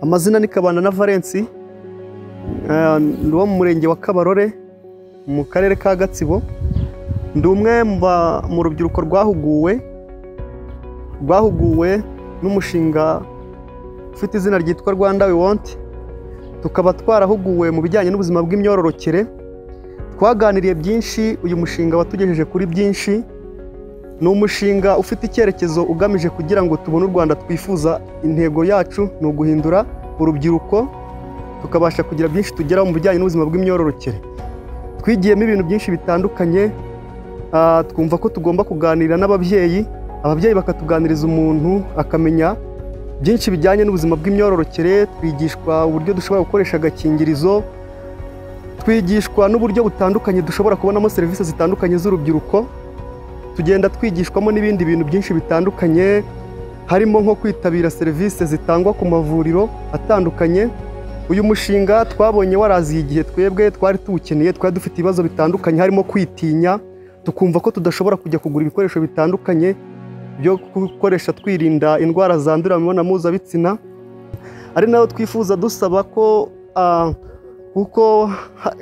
amazina ni kabana na valensi ndi uwo mu murenge wa kabarore mu karere ka gatsibo ndi umwe mu rubyiruko rwahuguwe rwahuguwe n'umushinga ufite izina ryitwa rwanda we wonti tukaba twarahuguwe mu bijyanye n'ubuzima bw'imyororokere twaganiriye byinshi uyu mushinga watugejeje kuri byinshi ni umushinga ufite icyerekezo ugamije kugira ngo tubone u rwanda twifuza intego yacu ni uguhindura urubyiruko tukabasha kugira byinshi tugeraho mu bijyanye n'ubuzima bw'imyororokere twigiyemo ibintu byinshi bitandukanye twumva ko tugomba kuganira n'ababyeyi ababyeyi bakatuganiriza umuntu akamenya byinshi bijyanye n'ubuzima bw'imyororokere twigishwa uburyo dushobora gukoresha agakingirizo twigishwa n'uburyo butandukanye dushobora kubonamo serivisi zitandukanye z'urubyiruko tugenda twigishwamo n'ibindi bintu byinshi bitandukanye harimo nko kwitabira serivisi zitangwa ku mavuriro atandukanye uyu mushinga twabonye waraziye igihe twebwe twari tuwukeneye twari dufite ibibazo bitandukanye harimo kwitinya tukumva ko tudashobora kujya kugura ibikoresho bitandukanye byo gukoresha twirinda indwara zandurira mu mibonano mpuzabitsina ari nayo twifuza dusaba ko kuko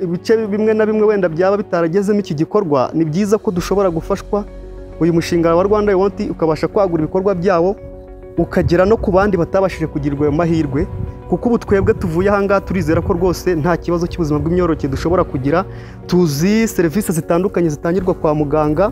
ibice bimwe na bimwe wenda byaba bitaragezemo iki gikorwa ni byiza ko dushobora gufashwa uyu mushinga wa rwanda yonti ukabasha kwagura ibikorwa byawo ukagera no ku bandi batabashije kugirirwa ayo mahirwe kuko ubu twebwe tuvuye ahangaha turizera ko rwose nta kibazo cy'ubuzima bw'imyororokere dushobora kugira tuzi serivisi zitandukanye zitangirwa kwa muganga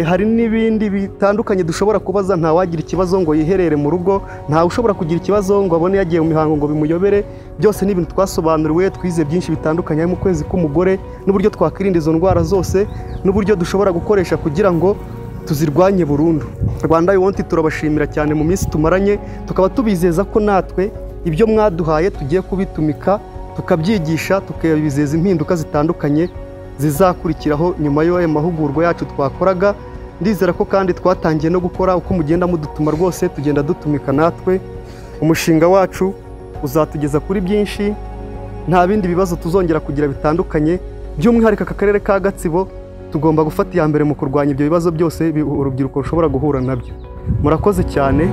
hari n'ibindi bitandukanye dushobora kubaza ntawagira ikibazo ngo yiherere mu rugo ntawe ushobora kugira ikibazo ngo abone yagiye mu mihango ngo bimuyobere byose ni ibintu twasobanuriwe twize byinshi bitandukanye harimo ukwezi k'umugore n'uburyo twakwirinda izo ndwara zose n'uburyo dushobora gukoresha kugira ngo tuzirwanye burundu rwanda yonti turabashimira cyane mu minsi tumaranye tukaba tubizeza ko natwe ibyo mwaduhaye tugiye kubitumika tukabyigisha tukabizeza impinduka zitandukanye zizakurikiraho nyuma y'ayo mahugurwa yacu twakoraga ndizera ko kandi twatangiye no gukora uko mugenda mudutuma rwose tugenda dutumika natwe umushinga wacu uzatugeza kuri byinshi nta bindi bibazo tuzongera kugira bitandukanye by'umwihariko aka karere ka gatsibo tugomba gufata iya mbere mu kurwanya ibyo bibazo byose urubyiruko rushobora guhura nabyo murakoze cyane